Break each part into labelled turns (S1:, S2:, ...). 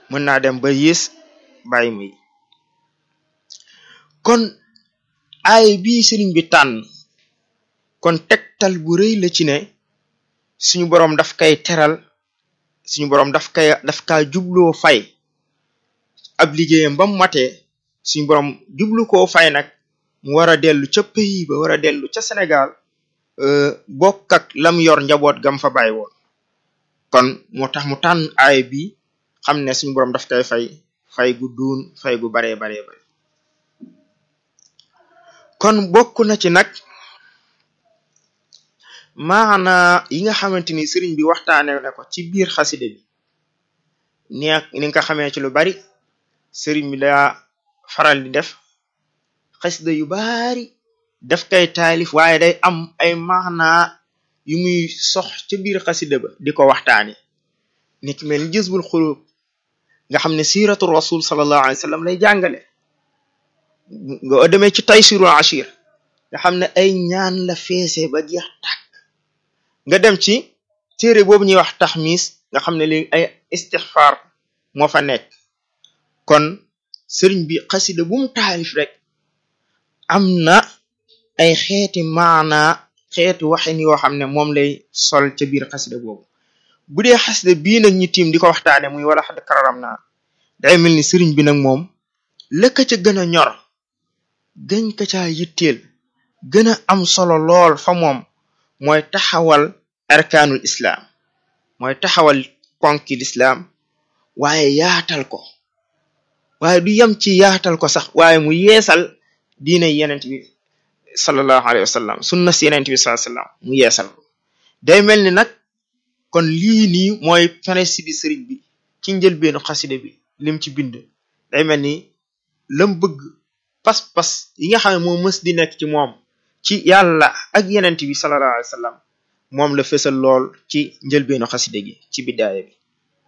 S1: mën naa dem ba yées bàyyi muy kon ay bii sëriñ bi tànn kon tegtal bu rëy la ci ne suñu boroom daf kay teral suñu boroom daf kay daf kaa jubloo fay ab liggéeyam ba mu matee suñu boroom jublu koo fay nag mu war a dellu ca pays ba war a dellu ca Sénégal bokk ak lam yor njaboot gam fa bàyyi woon kon moo tax mu tànn aay bi xam ne suñu boroom daf koy fay fay gu duun fay gu baree baree bare kon bokk na ci nag maana yi nga xamante ni sëriñ bi waxtaane na ko ci biir xaside bi ni ni nga xamee ci lu bari sëriñ bi daa faral di def xasida yu bari daf koy taalif waaye day am ay maana yu muy sox ca biir xasida ba di ko waxtaane ni ki mel ni jësbul xulub nga xam ne siiratu rasul sallallahu alayhi wa sallam lay jàngale nga demee ci taysirul ashir nga xam ne ay ñaan la feese ba jeex tàkk nga dem ci téere boobu ñuy wax taxmis nga xam ne léegi ay istixfar moo fa nekk kon sëriñ bi xasida bu mu taalif rek am na ay xeeti maana xeeti waxin yoo xam ne moom lay sol ca biir xasida boobu bu dee xasida bii nag ñu tiim di ko waxtaane muy wala xad kararam naa day mel ni sëriñ bi nag moom lëkka ca gën a ñor gën ka caa yitteel gën a am solo lool fa moom mooy taxawal arkaanul islaam mooy taxawal ponki lislaam waaye yaatal ko waaye du yem ci yaatal ko sax waaye mu yeesal diina yenent bi sallallahu alayhi wa sallam sunna si yenent bi sallallahu alayhi wa sallam mu yeesal ko day mel ni nag kon lii nii mooy principe sëriñ bi ci njëlbeenu xaside bi lim ci bind day mel ni lam bëgg pas-pas yi nga xam ne moo mës di nekk ci moom ci yàlla ak yenent bi sallallahu alayhi wa sallam moom la fësal lool ci njëlbeenu xaside gi ci biddaaya bi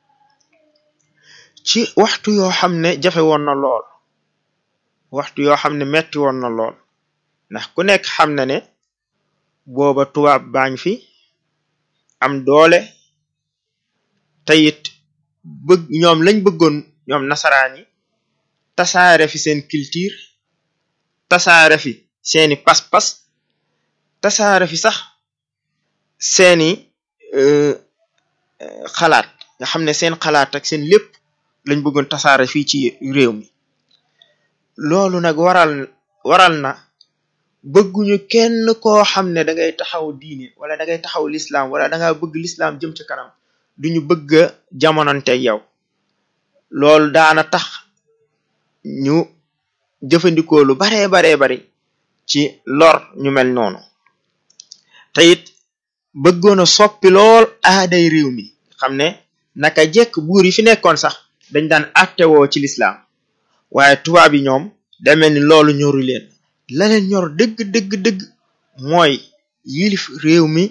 S1: ci waxtu yoo xam ne jafe woon na lool waxtu yoo xam ne metti woon na lool ndax ku nekk xam na ne booba tubaab baañ fi am doole te it bëgg ñoom lañ bëggoon ñoom nasaraan yi tasaare fi seen culture tasaare fi seeni pas-pas tasaare fi sax seeni xalaat nga xam ne seen xalaat ak seen lépp lañ bëggoon tasaare fii ci réew mi loolu nag waral waral na bëgguñu kenn koo xam ne da ngay taxaw diine wala da ngay taxaw lislaam wala da nga bëgg lislaam jëm ci kanam duñu bëgg a jamonante yow loolu daana tax ñu jëfandikoo lu baree baree bari ci lor ñu mel noonu te it bëggoon a soppi lool aaday réew mi xam ne naka jekk buur yi fi nekkoon sax dañ daan attewoo ci lislaam waaye tubaab yi ñoom da mel ni loolu ñoru leen la leen ñor dëgg dëgg dëgg mooy yilif réew mi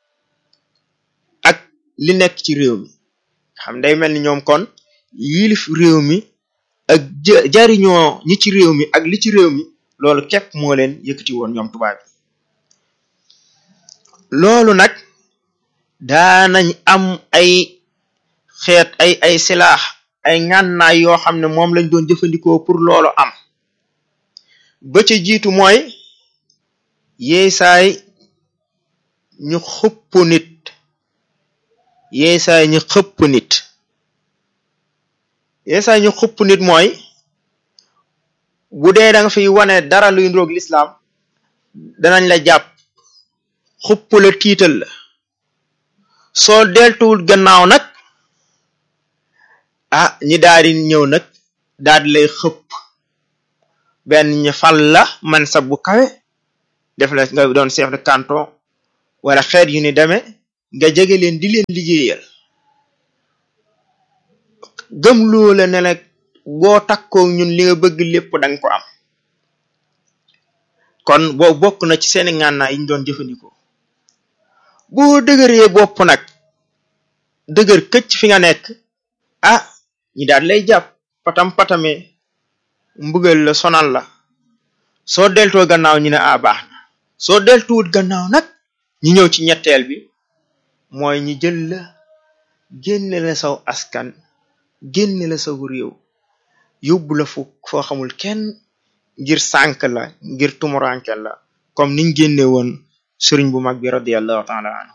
S1: ak li nekk ci réew mi xam day mel ni ñoom kon yilif réew mi ak jariñoo ñi ci réew mi ak li ci réew mi loolu képp moo leen yëkkati woon ñoom tubaab yi loolu nag daanañ am ay xeet ay ay silaax ay ngànnaay yoo xam ne moom lañ doon jëfandikoo pour loolu am ba ca jiitu mooy yeesaay ñu xëpp nit yeesaay ñu xëpp nit yeesaay ñu xëpp nit mooy bu dee da nga fiy wane dara luy ndroog lislaam danañ la jàpp xupp la tiital la soo deltuwul gannaaw nag ah ñi daal di ñëw nag daal di lay xëpp benn ñu fal la man sa bu kawe def la nga doon chef de canton wala xeet yu ni demee nga jege leen di leen liggéeyal gëm loola ne la boo takkoo ñun li nga bëgg lépp danga ko am kon boo bokk na ci seeni ngànnaay yi ñu doon jëfandikoo boo dëgëree bopp nag dëgër këcc fi nga nekk ah ñi daal lay jàpp patam patame mbugal la sonal la soo deltoo gannaaw ñu ne ah baax na soo deltuwut gannaaw nag ñi ñëw ci ñetteel bi mooy ñi jël la génne la saw askan génne la sa réew yóbbu la fu foo xamul kenn ngir sànk la ngir tumuranke la comme niñ génne woon sëriñ bu mag bi radiallahu taala anhu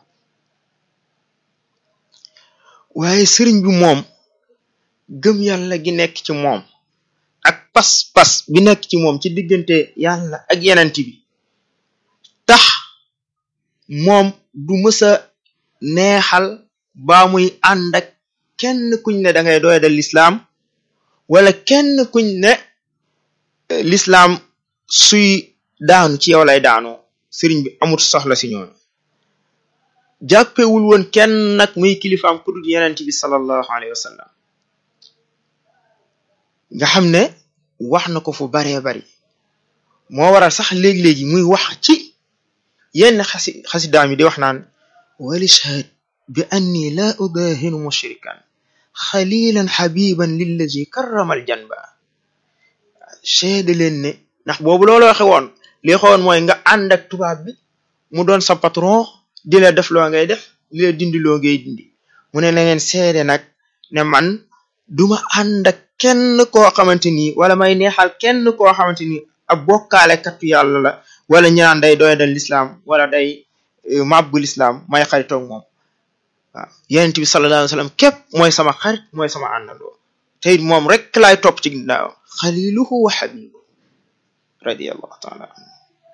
S1: waaye sëriñ bi moom gëm yàlla gi nekk ci moom ak pas-pas bi nekk ci moom ci diggante yàlla ak yenent bi tax moom du mësa neexal baa muy ànd ak kenn kuñ ne da ngay doy dal lislaam wala kenn kuñ ne lislaam suy daanu ci yow lay daanoo sëriñ bi amut soxla si ñoom jàppewul woon kenn nag muy kilifaam ku dul yenent bi sallallahu alayhi wa sallam nga xam ne wax na ko fu baree bari moo waral sax léegi-léegi muy wax ci yenn xasi xasidaam yi di wax naan walishhad bi anni la udahinu mushrikan xalilan xabiban lillazi karramal janba seede leen ne ndax boobu looloo xewoon li xewoon mooy nga ànd ak tubaab bi mu doon sa patron di la def loo ngay def di la dindi loo ngay dindi mu ne na ngeen seede nag ne man duma ànd ak kenn koo xamante ni wala may neexal kenn koo xamante ni ab bokkaale kattu yàlla la wala ñaan day doy dal lislaam wala day màbbu lislaam may xaritoog moom waaw yonent bi sallallahu alayhi wa sallam képp mooy sama xarit mooy sama àndandoo te it moom rek laay topp ci ginnaaw xaliluhu wa xabibuhu radiallahu taala anhu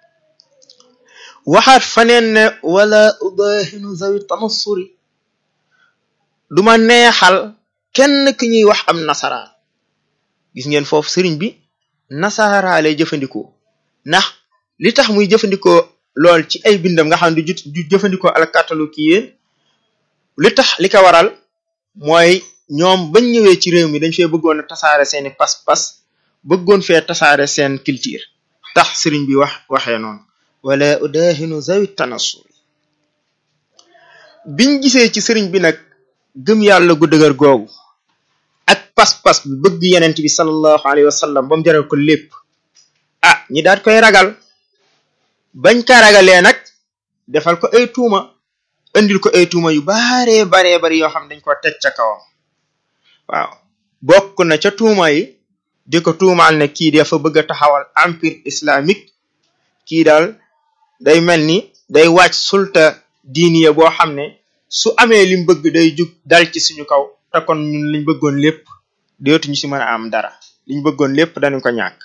S1: waxaat faneen ne wala udahinu zawi tanassuri duma neexal kenn ki ñuy wax am nasaraan gis ngeen foofu sëriñ bi nasaraa lay jëfandikoo ndax li tax muy jëfandikoo lool ci ay bindam nga xam ne du jëfandikoo alkatalu ki yéen li tax li ko waral mooy ñoom bañ ñëwee ci réew mi dañ fee bëggoon a tasaare seeni pas-pas bëggoon fee tasaare seen culture tax sëriñ bi wax waxee noonu wala udahinu zawi tanassur biñ gisee ci sëriñ bi nag gëm yàlla gu dëgër googu ak pas-pas bi bëgg yenent bi sallallahu alayhi wa sallam ba mu jaral ko lépp ah ñi daat koy ragal bañ ka ragalee nag defal ko ay tuuma indil ko ay tuuma yu baree baree bari yoo xam dañ ko teg ca kawam waaw bokk na ca tuuma yi di ko tuumaal ne kii dafa bëgg a taxawal empire islamique kii daal day mel ni day wàcc sulta diiniya boo xam ne su amee lim bëgg day jug dal ci suñu kaw te kon ñun liñ bëggoon lépp dootuñu si mën a am dara liñ bëggoon lépp dañu ko ñàkk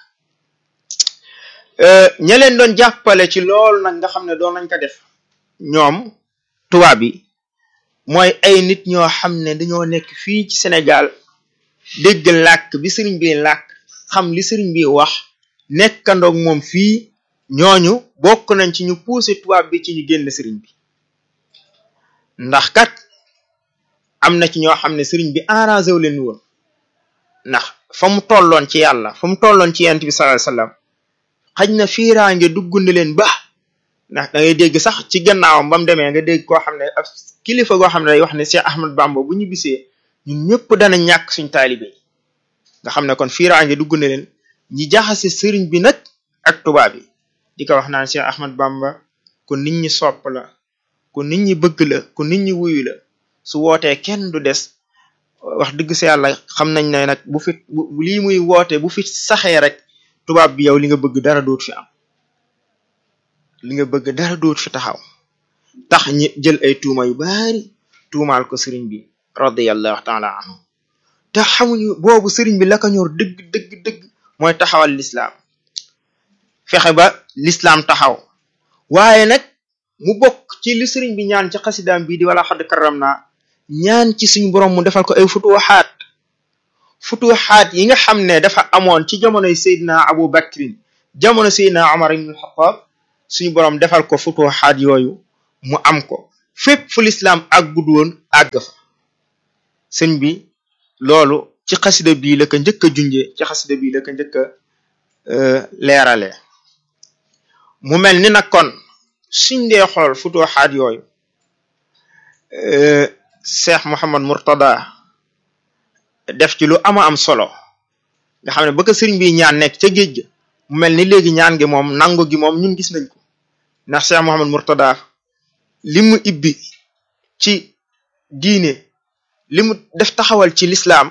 S1: ña leen doon jàppale ci loolu nag nga xam ne doon nañ ko def ñoom tubaab bi mooy ay nit ñoo xam ne dañoo nekk fii ci Sénégal dégg làkk bi sëriñ bi làkk xam li sëriñ bi wax nekkandoog moom fii ñooñu bokk nañ ci ñu pousser tubaab bi ci ñu génn sëriñ bi ndax kat am na ci ñoo xam ne sëriñ bi arrangé wu leen woon ndax fa mu tolloon ci yàlla fa mu tolloon ci yent bi sallallahu alayhi wasallam xaj na fiiraange dugg na leen ba ndax da ngay dégg sax ci gannaawam ba mu demee nga dégg koo xam ne ak kilifa goo xam ne day wax ne Cheikh Ahmad Bamba bu ñu bisee ñun ñëpp dana ñàkk suñ taalibe nga xam ne kon fiiraange dugg na leen ñi jaxase sëriñ bi nag ak tubaab yi di ko wax naan Cheikh Ahmad Bamba ku nit ñi sopp la ku nit ñi bëgg la ku nit ñi wuyu la su wootee kenn du des wax dëgg si yàlla xam nañ ne nag bu fi lii muy woote bu fi saxee rek tubaab bi yow li nga bëgg dara doot fi am li nga bëgg dara doot fi taxaw tax ñi jël ay tuuma yu baari tuumaal ko sëriñ bi radiyallahu taala anhu te xamuñu boobu sëriñ bi la ko ñor dëgg dëgg dëgg mooy taxawal lislaam fexe ba lislaam taxaw waaye nag mu bokk ci li sëriñ bi ñaan ci xasidaam bii di wala xadd karam naa ñaan ci suñu borom mu defal ko ay futuxaat futuxaat yi nga xam ne dafa amoon ci jamonoy Seydina Abu Bakrin jamono Seydina Omar ibn Xattaab suñu borom defal ko futuxaat yooyu mu am ko fépp fu lislaam àggud woon àgg fa sëñ bi loolu ci xasida bii la ko njëkk a junje ci xasida bii la ko njëkk a leerale mu mel ni nag kon suñ dee xool futuxaat yooyu Cheikh Mouhamad Murtada def ci lu ama am solo nga xam ne ba ko sëriñ bi ñaan nekk ca géej ga mu mel ni léegi ñaan gi moom nangu gi moom ñun gis nañ ko ndax Cheikh Mouhamad Murtada li mu ibbi ci diine li mu def taxawal ci lislaam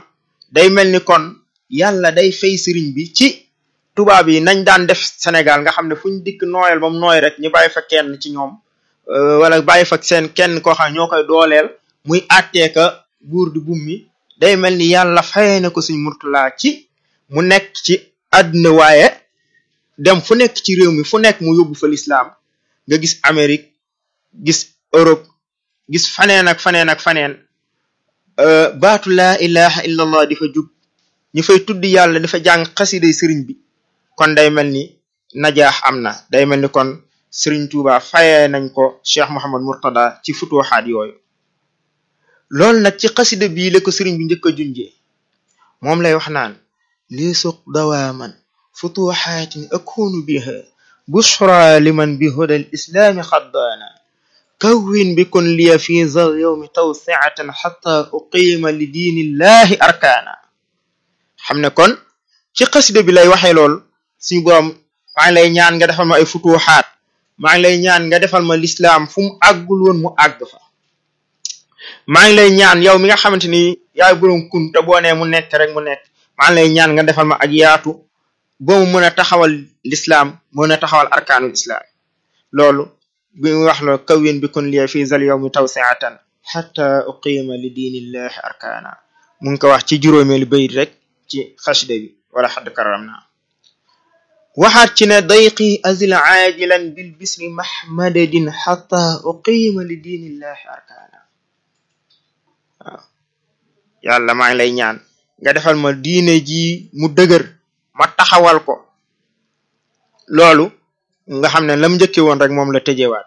S1: day mel ni kon yàlla day fay sëriñ bi ci tubaab yi nañ daan def Sénégal nga xam ne fu ñu dikk nooyal ba mu nooy rek ñu bàyyi fa kenn ci ñoom wala bàyyi fa seen kenn koo xam ñoo koy dooleel muy àtteeka buur di bummi day mel ni yàlla fayee na ko suñ murtala ci mu nekk ci àdduna waaye dem fu nekk ci réew mi fu nekk mu yóbbu fa lislaam nga gis Amérique gis Europe gis faneen ak faneen ak faneen baatu laa ilaha illallah di fa jug ñu fay tudd yàlla dafa jàng xasiday sëriñ bi kon day mel ni najaax am na day mel ni kon sëriñ Tuuba fayee nañ ko Cheikh Mouhamad Murtada ci futuxaat yooyu loolu nag ci xasida bii la ko sëriñ bi njëkk a junjee moom lay wax naan lii suq dawaaman futuxaatin akunu biha bushra liman bi hudal islaami xaddaana kawwin bi kun liya fi zal yowmi tawsiatan xata uqiima li diinillahi arkaana xam ne kon ci xasida bi lay waxee lool suñu borom maa ngi lay ñaan nga defal ma ay futuxaat maa ngi lay ñaan nga defal ma lislaam fu mu àggul woon mu àgg fa maa ngi lay ñaan yow mi nga xamante ni yaay borom kun te boo nee mu nekk rek mu nekk maa ngi lay ñaan nga defal ma ak yaatu boo mu mën a taxawal lislaam mën a taxawal arkaanul islaam loolu bi mu wax la kawin bi kun liya fi zal yawmi tawsiatan xata uqima li diinillahi arkaana mu ngi ko wax ci juróomeelu bayit rek ci xasida bi wala xadd karam naa waxaat ci ne dayqi azil aajilan bil bisri mahmadadin xata uqima li diinillahi arkaana waaw yàlla maa ngi lay ñaan nga defal ma diine ji mu dëgër ma taxawal ko loolu nga xam ne lam njëkke woon rek moom la tëjewaat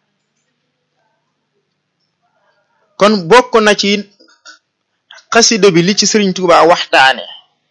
S1: kon bokk na ci xasida bi li ci Sëriñ Tuuba waxtaane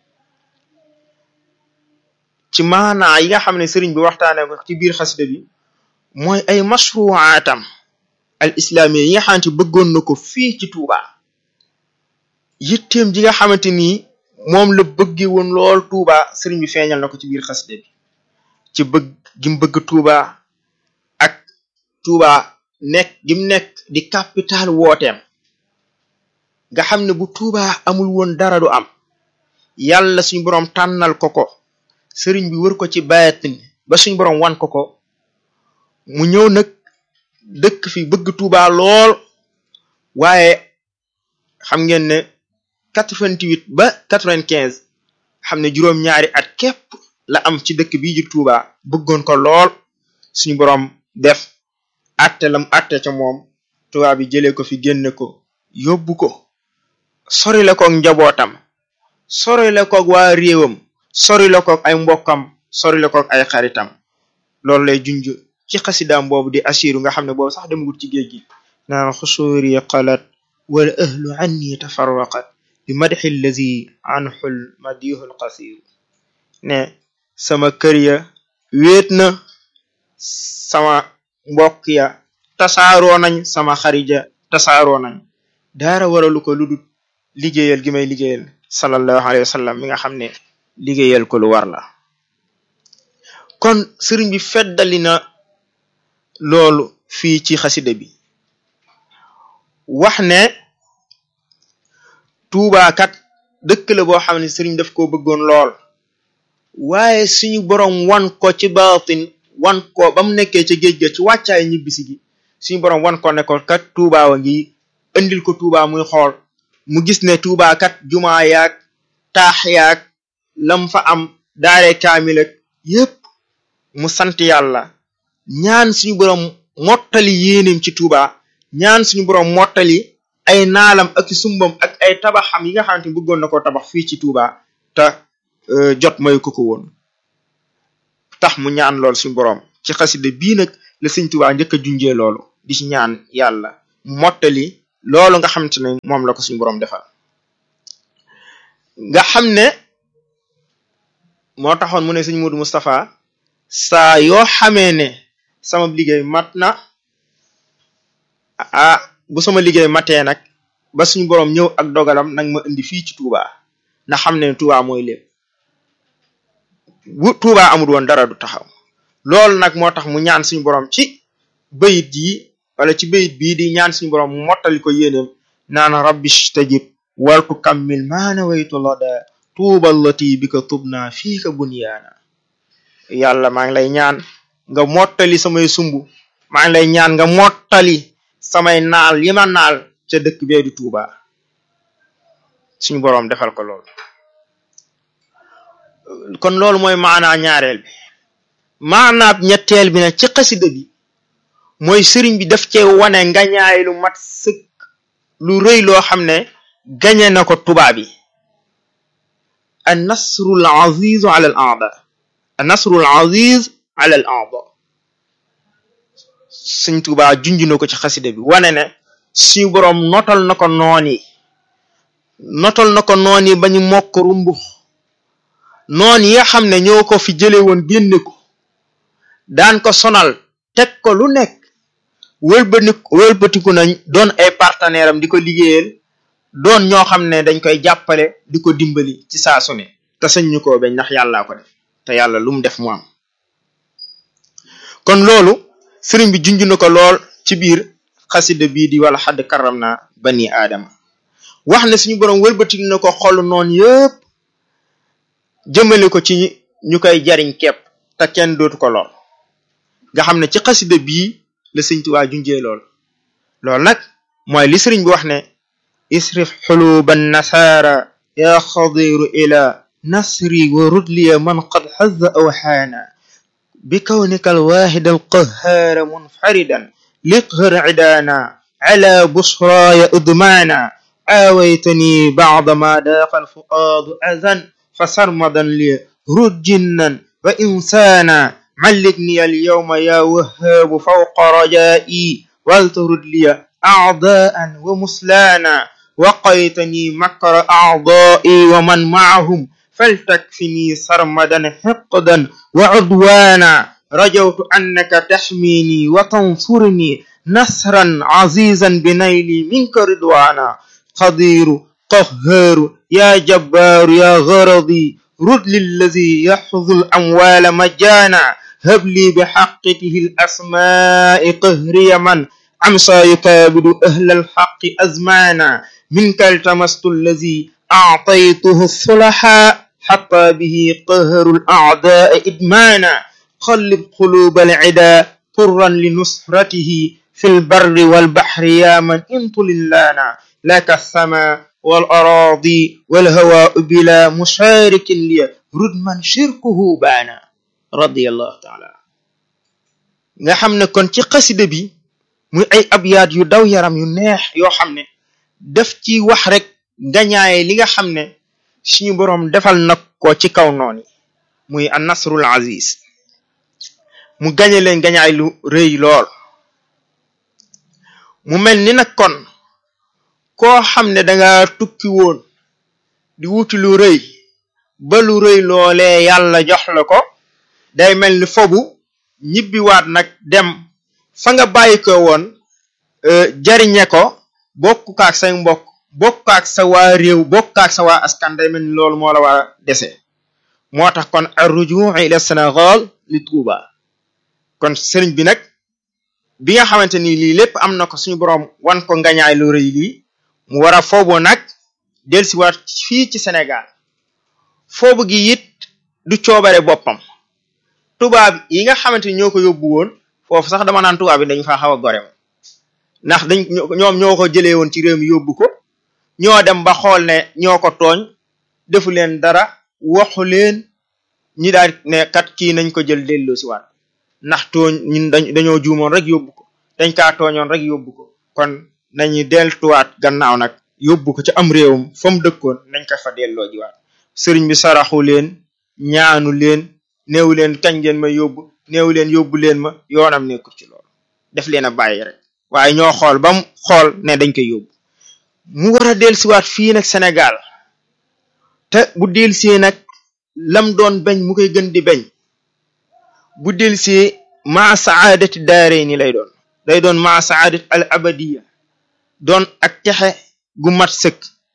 S1: ci maanaa yi nga xam ne sëriñ bi waxtaane ko ci biir xasida bi mooy ay mashruaatam al islaamiya yi nga xamante bëggoon na ko fii ci Tuuba yitteem ji nga xamante ni moom la bëgge woon lool Tuuba sëriñ bi feeñal na ko ci biir xasida bi ci bëgg gim bëgg Tuuba ak Tuuba nekk gim nekk di capital wooteem nga xam ne bu Tuuba amul woon dara du am yàlla suñu boroom tànnal ko ko sëriñ bi wër ko ci baatin ba suñu boroom wan ko ko mu ñëw nag dëkk fi bëgg Tuuba lool waaye xam ngeen ne quatre-vingt-huit ba quatre-vingt-quinze xam ne juróom-ñaari at képp la am ci dëkk bii ji Tuuba bëggoon ko lool suñu boroom def atte lam atte ca moom Tuuba bi jëlee ko fi génne ko yóbbu ko sori la koog njabootam sori la koog waa réewam sori la koog ay mbokkam sori la koog ay xaritam loolu lay junj ci xasidaam boobu di asiru nga xam ne boobu sax demagut ci géej gi naan xusuuri qalat wala ahlu anni tafarraqat bi madxi allazi anxul madihul qasir ne sama kër ya wéet na sama mbokk ya tasaaroo nañ sama xarija tasaaroo nañ daara waralu ko ludut liggéeyal gi may liggéeyal sallallahu alayhi wa sallam mi nga xam ne liggéeyal ko lu war la kon sëriñ bi feddali na loolu fii ci xasida bi wax ne tuubaakat dëkk la boo xam ne sëriñ daf ko bëggoon lool waaye suñu boroom wan ko ci baatin wan ko ba mu nekkee ca géej ga ci wàccaay ñibbisi gi suñu boroom wan ko ne ko kat tuubaa wa ngi indil ko tuubaa muy xool mu gis ne tuubaa kat jumaa yaag taax yaag lam fa am daare kaamil ak yépp mu sant yàlla ñaan suñu boroom mottali yéenim ci tuubaa ñaan suñu boroom mottali ay naalam ak sumbam ak ay tabaxam yi nga xamante ni bëggoon na ko tabax fii ci tuubaa te jot mayu ko ko woon tax mu ñaan lool suñu boroom ci xasida bii nag la sëñ tuubaa njëkk a junjee loolu di ci ñaan yàlla mottali loolu nga xamante ne moom la ko suñu boroom defal nga xam ne moo taxoon mu ne sëñ Modou Moustapha saa yoo xamee ne sama liggéey mat na ah bu sama liggéey matee nag ba suñu boroom ñëw ak dogalam nag ma indi fii ci Touba na xam ne Touba mooy lépp bu Touba amul woon dara du taxaw loolu nag moo tax mu ñaan suñu boroom ci bayit yi wala ci bayit bii di ñaan suñu boroom mu mottali ko yéeneem naan rabbi stajib waltu kammil maana waytu lada tuubal lati bi ka tub naa fii ka bunyaana yàlla maa ngi lay ñaan nga mottali samay sumb maa ngi lay ñaan nga mottali samay naal yi ma naal ca dëkk bee di Tuuba suñu boroom defal ko lool kon loolu mooy maanaa ñaareel bi maanaab ñetteel bi nag ci xasida bi mooy sëriñ bi daf cee wane ngañaay lu mat sëkk lu rëy loo xam ne gañe na ko tubaab yi an nasrul aziz ala al aada an nasrul aziz ala al aada sëñ Tuubaa junj na ko ci xasida bi wane ne suñu boroom notal na ko noon yi notal na ko noon yi ba ñu mokk rumbux noon yi nga xam ne ñoo ko fi jële woon génne ko daan ko sonal teg ko lu nekk wëlbati wëlbatiku nañ doon ay partenaire am di ko liggéeyal doon ñoo xam ne dañ koy jàppale di ko dimbali ci saa su ne te sañ ñu koo bañ ndax yàllaa ko def te yàlla lu mu def mu am kon loolu sëriñ bi junj na ko lool ci biir xasida bii di wala xadd karam na bani aadama wax ne suñu boroom wëlbatik na ko xol noonu yëpp jëmale ko ci ñu koy jariñ kepp te kenn dootu ko lool nga xam ne ci xasida bii la sëñ Tuubaa junjee lool loolu nag mooy li sëriñ bi wax ne isrif xuluba nasaara ya xadiru ila nasri wa rudliya man qad xaza awxaana bi kawnika alwaxid alqahaara munfaridan liqhar cidaana ala busraaya udmaana aawaytani bacda ma daaqa alfuaadu azan fa sarmadan li rujjinnan wa insaana ملكني اليوم يا وهاب فوق رجائي ولترد لي أعداء ومسلانا وقيتني مكر أعضائي ومن معهم فلتكفني سرمدا حقدا وعدوانا رجوت أنك تحميني وتنصرني نصرا عزيزا بنيلي منك رضوانا قدير قهار يا جبار يا غرضي رد للذي يحفظ الأموال مجانا هب لي بحقته الأسماء قهري من أمسى يكابد أهل الحق أزمانا منك التمست الذي أعطيته الصلحاء حتى به قهر الأعداء إدمانا قلب قلوب العدا طرا لنصرته في البر والبحر يا من انطل لنا لك السماء والأراضي والهواء بلا مشارك لي رد من شركه بانا radiyallahu taala nga xam ne kon ci xasida bi muy ay abyaat yu daw yaram yu neex yoo xam ne daf ci wax rek gañaaye li nga xam ne suñu boroom defal na ko ci kaw noonu muy an nasrul aziz mu gañe leen gañaay lu rëy lool mu mel ni nag kon koo xam ne danga tukki woon di wuti lu rëy ba lu rëy loolee yàlla jox la ko day mel ni fobu ñibbiwaat nag dem fa nga bàyyi ko woon jariñe ko bokk kaak say mbokk bokk kaak sa waa réew bokk kaak sa waa askan day mel ni loolu moo la war a dese moo tax kon arrujuu ila Sénégal li Touba kon sëriñ bi nag bi nga xamante ni lii lépp am na ko suñu boroom wan ko ngañaay lu rëy lii mu war a foobu nag dellusiwaat fii ci Sénégal foobu gi it du coobare boppam tubaab yi nga xamante ni ñoo ko yóbbu woon foofu sax dama naan tubaab yi dañu faa xaw a gore moom ndax dañ ñoom ñoo ko jëlee woon ci réew mi yóbbu ko ñoo dem ba xool ne ñoo ko tooñ defu leen dara waxu leen ñi daal ne kat kii nañ ko jël delloo si waat ndax tooñ ñun dañ dañoo juumoon rek yóbbu ko dañ kaa tooñoon rek yóbbu ko kon nañu deltuwaat gannaaw nag yóbbu ko ci am réewum fa mu dëkkoon nañ ko fa delloo jiwaat sëriñ bi saraxu leen ñaanu leen néew leen kañ ngeen ma yóbbu néew leen yóbbu leen ma yoonam nekkul ci loolu def leen a bàyyi rek waaye ñoo xool ba mu xool ne dañ koy yóbbu mu war a dellusiwaat fii nag Sénégal te bu dellusee nag lam doon bañ mu koy gën di bañ bu dellusee maa saadati daare ni lay doon day doon maa saadati al abadiya doon ak texe gu mat sëkk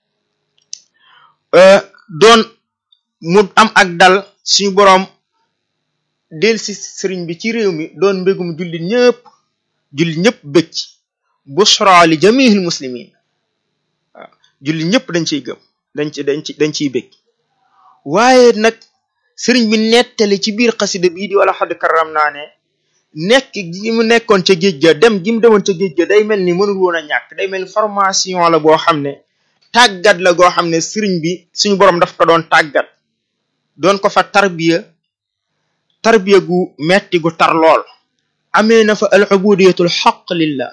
S1: doon mu am ak dal suñu boroom del si sëriñ bi ci réew mi doon mbégum jullit ñëpp jullit ñëpp bëcc bushra li jamihil muslimin waaw julli ñëpp dañ ciy gëm dañ ci dañ ci dañ ciy bég waaye nag sëriñ bi nettali ci biir xasida bii di wala xadd karam naa ne nekk gi mu nekkoon ca géej ga dem gi mu demoon ca géej ga day mel ni mënul woon a ñàkk day mel ni formation la boo xam ne tàggat la goo xam ne sëriñ bi suñu borom daf ko doon tàggat doon ko fa tarbiya tarbiya gu metti gu tar lool amee na fa al ubudiyatul xaq lillah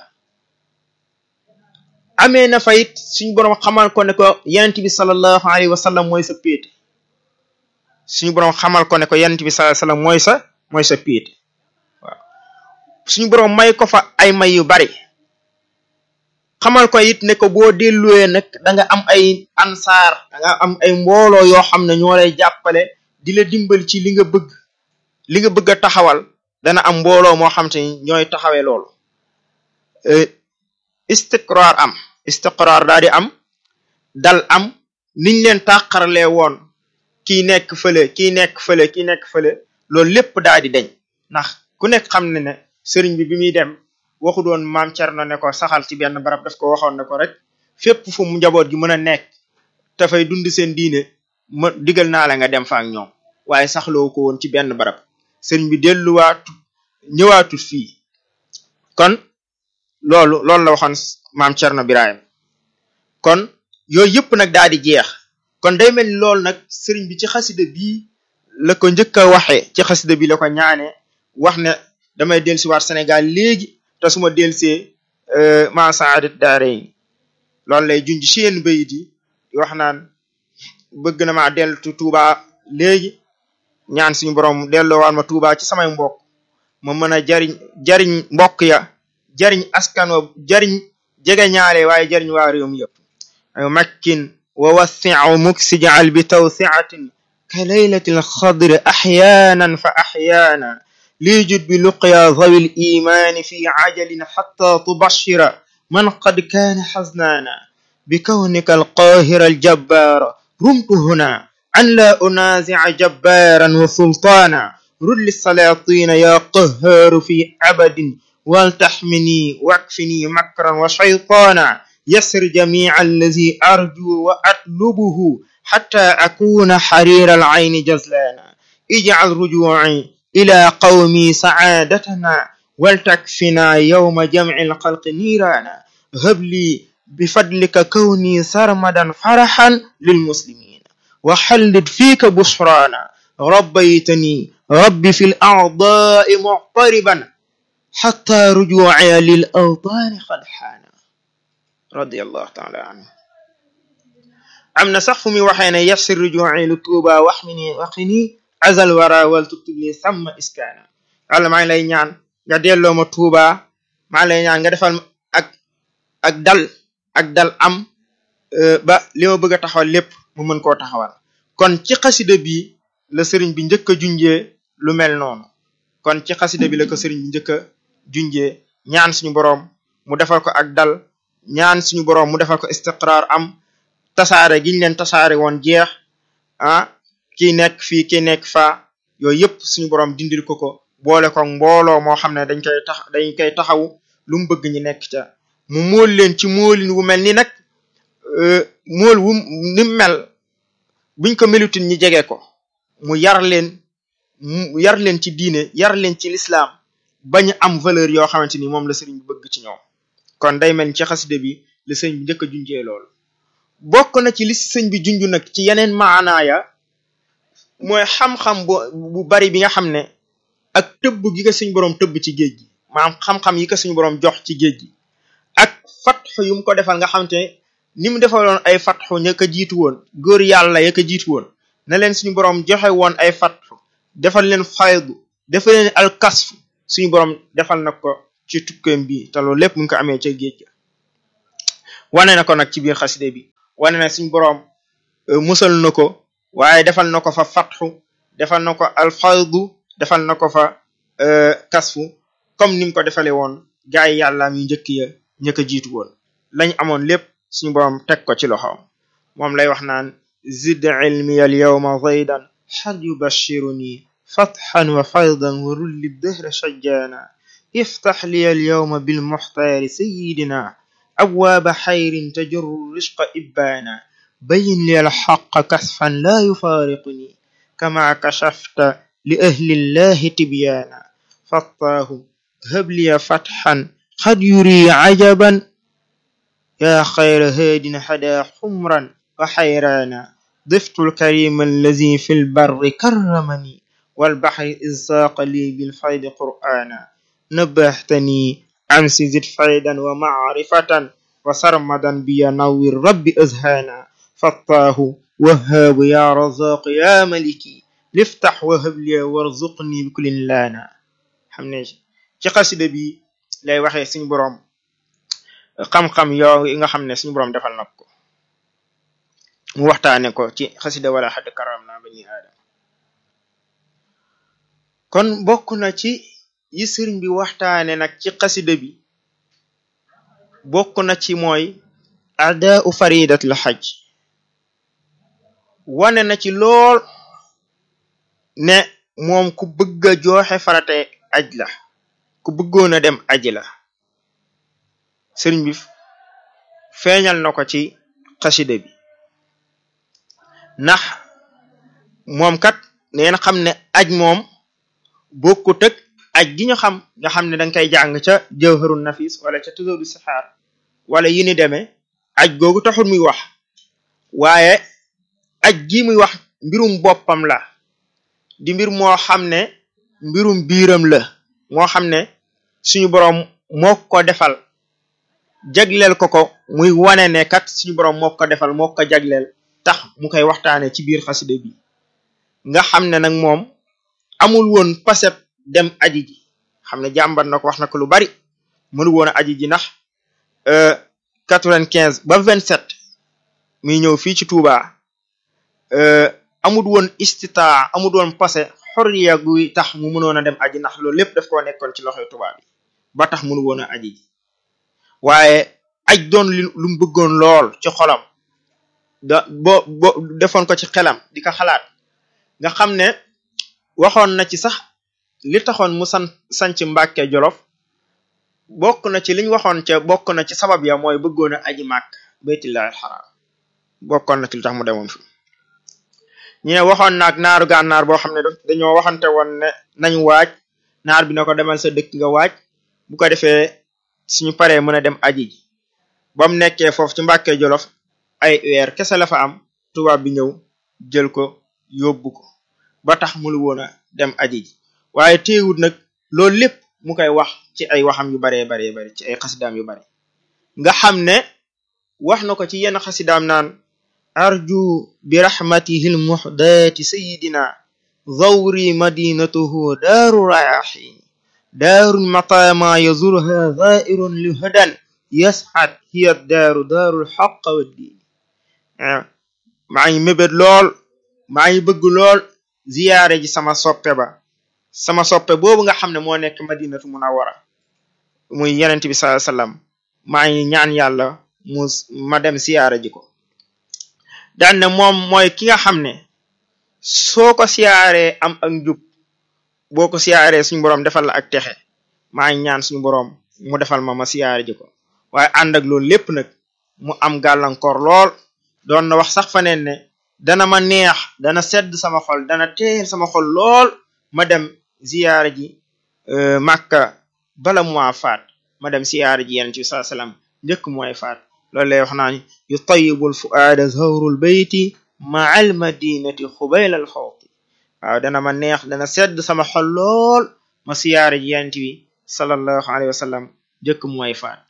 S1: amee na fa it suñu borom xamal ko ne ko yonent bi sallallahu alayhi wa sallam mooy sa péete suñu borom xamal ko ne ko yonent bi sallallahu alayhi wa sallam mooy sa mooy sa péete waaw suñu borom may ko fa ay may yu bari xamal ko it ne ko boo delluwee nag da nga am ay ansaar da nga am ay mbooloo yoo xam ne ñoo lay jàppale di la dimbal ci li nga bëgg li nga bëgg a taxawal dana am mbooloo moo xam te ni ñooy taxawee loolu istiqraar am istiqraar daa di am dal am niñ leen tàqarlee woon kii nekk fële kii nekk fële kii nekk fële loolu lépp daa di deñ ndax ku nekk xam ne ne sëriñ bi bi muy dem waxu doon maam Cerno ne ko saxal ci benn barab daf ko waxoon ne ko rek fépp fu mu njaboot gi mën a nekk dafay dund seen diine ma digal naa la nga dem fa ak ñoom waaye saxloo ko woon ci benn barab sëriñ bi delluwaatu ñëwaatut fii kon loolu loolu la waxoon maam Cerno Birahim kon yooyu yëpp nag daal di jeex kon day mel ni loolu nag sëriñ bi ci xasida bii la ko njëkk a waxee ci xasida bi la ko ñaane wax ne damay dellusiwaat Sénégal léegi te su ma dellusee ma saadat daarayn loolu lay junj seen bayit yi wax naan bëgg na maa dellu Tuuba léegi ñaan suñu borom delloowaat ma Tuuba ci samay mbokk ma mën a jariñ jariñ mbokk ya jariñ askan wa jariñ jege ñaale waaye jariñ waa réew mi yëpp makkin wa wassi'u muksijal bi tawsi'atin ka laylatil xadri axyaanan fa axyaana ليجد بلقيا ذوي الإيمان في عجل حتى تبشر من قد كان حزنانا بكونك القاهر الجبار رمت هنا أن لا أنازع جبارا وسلطانا رد للسلاطين يا قهار في أبد ولتحمني واكفني مكرا وشيطانا يسر جميع الذي أرجو وأطلبه حتى أكون حرير العين جزلانا اجعل رجوعي إلى قومي سعادتنا ولتكفنا يوم جمع الخلق نيرانا هب لي بفضلك كوني سرمدا فرحا للمسلمين وحلد فيك بشرانا ربيتني ربي في الأعضاء معطربا حتى رجوعي للأوطان قد حان رضي الله تعالى عنه أمن سقف وحين يسر رجوعي لطوبى واحمني وقني azal wara wal tuktub li sàmm iskaana wala maa ngi lay ñaan nga delloo ma tuuba maa ngi lay ñaan nga defal ak ak dal ak dal am ba li ma bëgg a taxawal lépp mu mën koo taxawal kon ci xasida bi la sëriñ bi njëkk a junjee lu mel noonu kon ci xasida bi la ko sëriñ bi njëkk a junjee ñaan suñu boroom mu defal ko ak dal ñaan suñu boroom mu defal ko istiqraar am tasaare giñ leen tasaare woon jeex ah kii nekk fii kii nekk faa yooyu yëpp suñu borom dindil ko ko boole ko mbooloo moo xam ne dañ koy tax dañ koy taxaw lu mu bëgg ñi nekk ca mu móol leen ci móolin wu mel ni nag móol wu ni mel buñ ko melutin ñi jege ko mu yar leen mu yar leen ci diine yar leen ci lislaam bañ am valeur yoo xamante ni moom la sëriñ bi bëgg ci ñoom kon day mel ni ci xaside bi la sëriñ bi njëkk a junjee loolu bokk na ci li sëñ bi junj nag ci yeneen maanaaya mooy xam-xam bu bu bari bi nga xam ne ak tëbb gi ko suñu borom tëbb ci géej gi maanaam xam-xam yi ko suñu borom jox ci géej gi ak fatxu yu mu ko defal nga xam te ni mu defaloon ay fatxu ña ko jiitu woon góor yàlla ya ko jiitu woon na leen suñu borom joxe woon ay fatxu defal leen faydu defal leen alkasfu suñu borom defal na ko ci tukkeem bi te loolu lépp mu ngi ko amee ca géej ga wane na ko nag ci biir xaside bi wane na suñu borom musal na ko waaye defal na ko fa fatxu defal na ko alfaydu defal na ko fa kasfu comme ni mu ko defale woon gaa yi yàllaam yu njëkk ya ñëkk a jiitu woon lañ amoon lépp suñu borom teg ko ci loxoom moom lay wax naan zid ilmi al yawma zaydan xal yubashiruni fatxan wa faydan wa rulli dëhra shajjaana iftax li al yawma bil muxtaari sayidina abwaaba xayrin tajurru risqa ibbaana bayin li alxaqa kasfan laa yufaariquni kama kashafta li ahli llahi tibyaana fattaahu habliya fatxan xad yuri cajaban yaa xayra haadin xadaa xumran wa xayraana ضفت الكريم الذي في البر كرمني والبحر إذ ساق لي بالفيض قرآنا نبهتني أمس زد فيدا ومعرفة وسرمدا بي نور رب أزهانا فطاه وهاب يا رزاق يا ملكي لفتح وهب لي وارزقني بكل لانا xam ne ci xasida bi lay waxee suñu boroom xam-xam yoo yi nga xam ne suñu boroom defal na ko mu waxtaane ko ci xasida wala xadd karam naa bani aadama kon bokk na ci yi sëriñ bi waxtaane nag ci xasida bi bokk na ci mooy adaa u faridatul xaj wane na ci lool ne moom ku bëgg a jooxe farate aj la ku bëggoon a dem aji la sëriñ bi feeñal na ko ci xasida bi ndax moom kat neen xam ne aj moom bokkut ak aj gi ñu xam nga xam ne danga koy jàng ca jawharun nafis wala ca tuzawdu sixaar wala yi ni demee aj googu taxul muy wax waaye aj gi muy wax mbirum boppam la di mbir moo xam ne mbirum biiram la moo xam ne suñu boroom moo ko defal jagleel ko ko muy wane ne kat suñu boroom moo ko defal moo ko jagleel tax mu koy waxtaane ci biir xasida bi nga xam ne nag moom amul woon paseb dem aji ji xam ne jàmbat na ko wax na ko lu bari mënu woon a aji ji ndax quatre-vingt-quinze ba vingt-sept muy ñëw fii ci Touba amul woon istitaa amul woon pase xorriya guy tax mu mënoon a dem aji ndax loolu lépp daf koo nekkoon ci loxoy Touba bi ba tax mënu woon a aji ji waaye aj doon lu mu bëggoon lool ci xolam da bo bo defoon ko ci xelam di ko xalaat nga xam ne waxoon na ci sax li taxoon mu san sanc Mbàkke Jolof bokk na ci liñ waxoon ca bokk na ci sabab ya mooy bëggoon a aji màkk baytullaahil xaraam bokkoon na ci li tax mu demoon fi ñu ne waxoon naag naaru gànnaar boo xam ne dañoo waxante woon ne nañ waaj naar bi na ko demal sa dëkk nga waaj bu ko defee suñu paree mën a dem aji ji ba mu nekkee foofu ci Mbàkke Jolof ay weer kese la fa am tubaab bi ñëw jël ko yóbbu ko ba tax mulu woon a dem aji ji waaye teewut nag loolu lépp mu koy wax ci ay waxam yu baree baree bari ci ay xasidaam yu bari nga xam ne wax na ko ci yenn xasidaam naan arju bi rahmatihi lmuhdaati sayidina zawri madinatuhu daaru rayaxin daarun matama yazurha zairun li hadan yasxat hiya daaru daarul xaq wa diin maa ngi mébét lool maa ngi bëgg lool ziyaare ji sama soppe ba sama soppe boobu nga xam ne moo nekk madinatu munawara muy yenent bi sallallahu alayhi wasallam maa ngi ñaan yàlla mu ma dem siyaare ji ko daan ne moom mooy ki nga xam ne soo ko siyaaree am ak njub boo ko siyaaree suñu boroom defal la ak texe maa ngi ñaan suñu boroom mu defal ma ma siyaare ji ko waaye ànd ak loolu lépp nag mu am gàllankoor lool doon na wax sax faneen ne dana ma neex dana sedd sama xol dana teel sama xol lool ma dem ziyaara ji màkka bala mu faat ma dem ziyaara ji yenent bi sallallahu alayhi wasallam njëkk mooy faat loolu lay wax naan yu tayyibul fuaada zawrul bayti ma'al madinati xubayla al xawti waaw dana ma neex dana sedd sama xol lool ma ziyaara ji yenent bi sallallahu alayhi wasallam njëkk mooy faat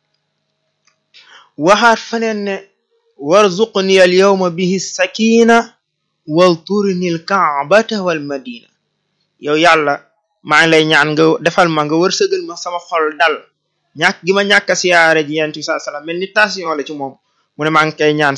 S1: waxaat faneen ne warzuqni al yawma bihi sakina walturni al kaabata wal madina yow yàlla maa ngi lay ñaan nga defal ma nga wërsëgal ma sama xol dal ñàkk gi ma ñàkk a siyaare ji yent bi sallallahu alayhi wasallam mel ni tension la ci moom mu ne maa ngi koy ñaan